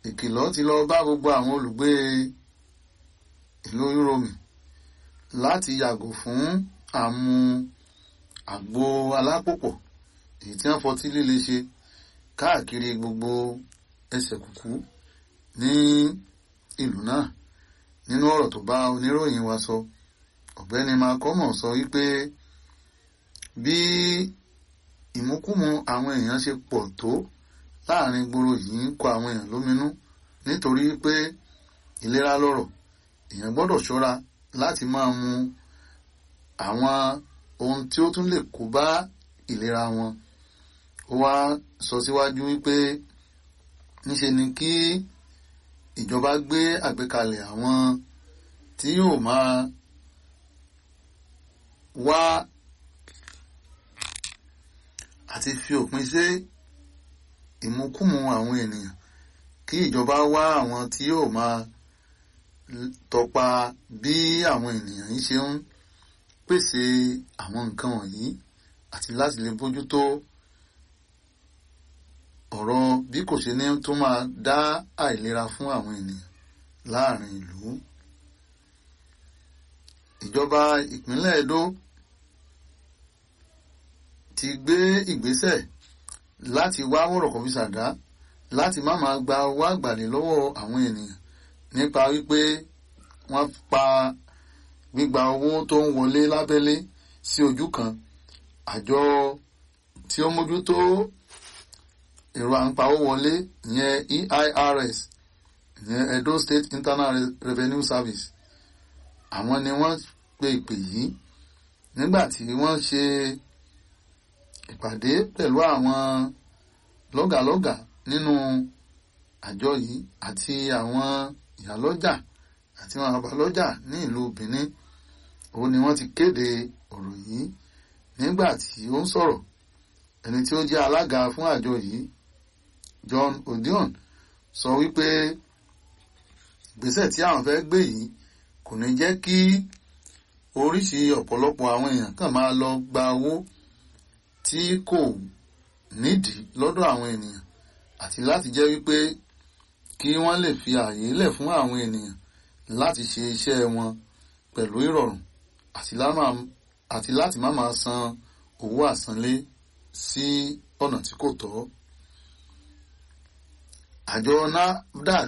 ìkìlọ̀ ti lọ bá gbogbo àwọn olùgbé ìlú Yúróòmù láti yàgò fún àmú àgbo alápòpọ̀ èyí tí wọ́n fọtí líle ṣe káàkiri gbogbo ẹsẹ̀ kùkú ní ìlú náà nínú ọ̀rọ̀ tó bá oníròyìn wa sọ ọ̀gbẹ́ni makomo sọ wípé bí ìmúkùmù àwọn èèyàn ṣe pọ̀ tó láàrin gbòòrò yìí ń kọ àwọn èèyàn lóminú nítorí pé ìlera lọ́rọ̀ èèyàn gbọ́dọ̀ ṣọ́ra láti máa mu àwọn ohun tí ó tún lè kó bá ìlera wọn ó wá sọ síwájú wípé níṣe ni kí ìjọba gbé àgbékalẹ̀ àwọn tí yóò máa wá àti fi òpin sí ìmúkùmù àwọn ènìyàn kí ìjọba wá àwọn tí yóò máa tọpa bí àwọn ènìyàn yìí ṣe ń pèsè àwọn nǹkan wọ̀nyí àti láti lè bójútó ọ̀rọ̀ bí kò ṣe ní tó máa dá àìlera fún àwọn ènìyàn láàrin ìlú. ìjọba ìpínlẹ̀ Edo ti gbé ìgbésẹ̀ láti wá wọ̀rọ̀kọ̀ fi ṣàdá láti má máa gba owó àgbàlẹ̀ lọ́wọ́ àwọn ènìyàn nípa wípé wọ́n pa gbígba owó tó ń wọlé lábẹ́lé sí ojú kan àjọ tí ó mójútó èrò àǹpawó wọlé ìyẹn EIRS ìyẹn Edo State Internal Revenue Service àwọn ni wọ́n pe ìpè yìí nígbà tí wọ́n ṣe ìpàdé pẹ̀lú àwọn lọ́gàlọ́gà nínú àjọ yìí àti àwọn ìyálọ́jà àti àwọn àbálọ́jà ní ìlú Benin òun ni wọ́n ti kéde ọ̀rọ̀ yìí nígbà tí ó ń sọ̀rọ̀ ẹni tí ó jẹ́ alága fún àjọ yìí John Odion sọ wípé ìgbésẹ̀ tí àwọn fẹ́ gbé yìí kò ní jẹ́ kí oríṣi ọ̀pọ̀lọpọ̀ àwọn èèyàn kàn máa lọ gba owó tí kò nídìí lọ́dọ̀ àwọn ènìyàn àti láti jẹ́ wípé kí wọ́n lè fi ààyè lẹ̀ fún àwọn ènìyàn láti ṣe iṣẹ́ wọn pẹ̀lú ìrọ̀rùn àti láti má máa san owó àsanlé sí ọ̀nà tí kò tọ́. àjọ NAFDAC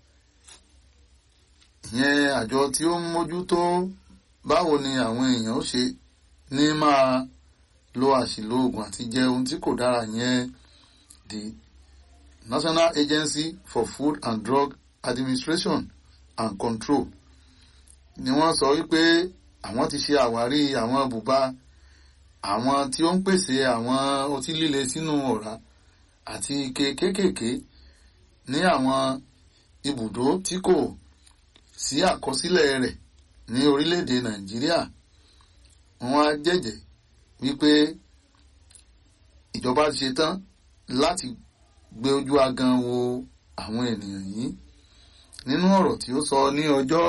ìyẹn àjọ tí ó ń mójútó báwo ni àwọn èèyàn ó ṣe ní máa lo àṣìlò oògùn àti jẹ ohun tí kò dára yẹn the National Agency for Food and Drug Administration and Control ni wọ́n sọ wípé àwọn ti ṣe àwárí àwọn bùbá àwọn tí ó ń pèsè àwọn ọtí líle sínú ọ̀rá àti ike kéékèèké ní àwọn ibùdó tí kò sí àkọsílẹ̀ rẹ̀ ní orílẹ̀-èdè Nàìjíríà wọ́n á jẹ́jẹ́ wípé ìjọba ti ṣe tán láti gbé ojú agan wo àwọn ènìyàn yìí nínú ọ̀rọ̀ tí ó sọ ní ọjọ́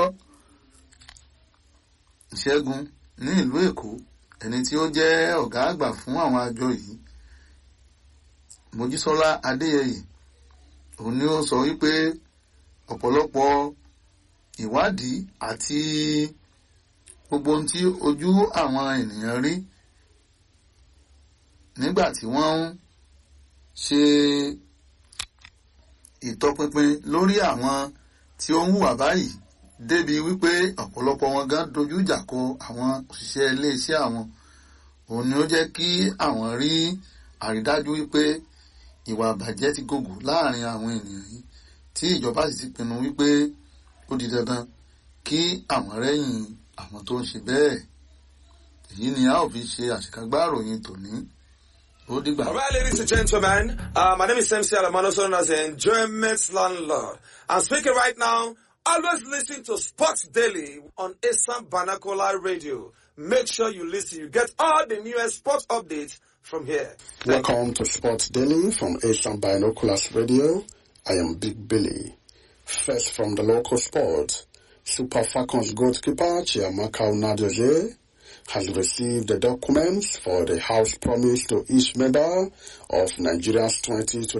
ìṣẹ́gun ní ìlú Èkó ẹni tí ó jẹ́ ọ̀gá àgbà fún àwọn àjọ yìí Mojísọ́lá Adéyẹyè òun ni ó sọ wípé ọ̀pọ̀lọpọ̀ ìwádìí àti gbogbo ohun tí ojú àwọn ènìyàn rí nígbà tí wọ́n ń ṣe ìtọpinpin lórí àwọn tí ó ń hùwà báyìí débi wípé ọ̀pọ̀lọpọ̀ wọn gan dojú ìjà kọ àwọn òṣìṣẹ́ iléeṣẹ́ àwọn òun ni ó jẹ́ kí àwọn rí àrídájú wípé ìwà àbàjẹ́ ti gògùn láàrin àwọn ènìyàn yìí tí ìjọba sì ti pinnu wípé ó di dandan kí àwọn rẹ́yìn àwọn tó ń ṣe bẹ́ẹ̀ èyí ni a ò fi ṣe àṣekágbá ìròyìn tòní ó dìgbà. All right, ladies and gentlemen, uh, my name is MC Alamano, known as the Enjoyment Landlord. I'm speaking right now. Always listen to Sports Daily on Assam Banakola Radio. Make sure you listen. You get all the newest sports updates from here. Welcome to Sports Daily from Asian Binoculars Radio. I am Big Billy. First from the local sport, Super Falcons goalkeeper Chiamaka Unadoje has received the documents for the House promise to each member of Nigeria's 2020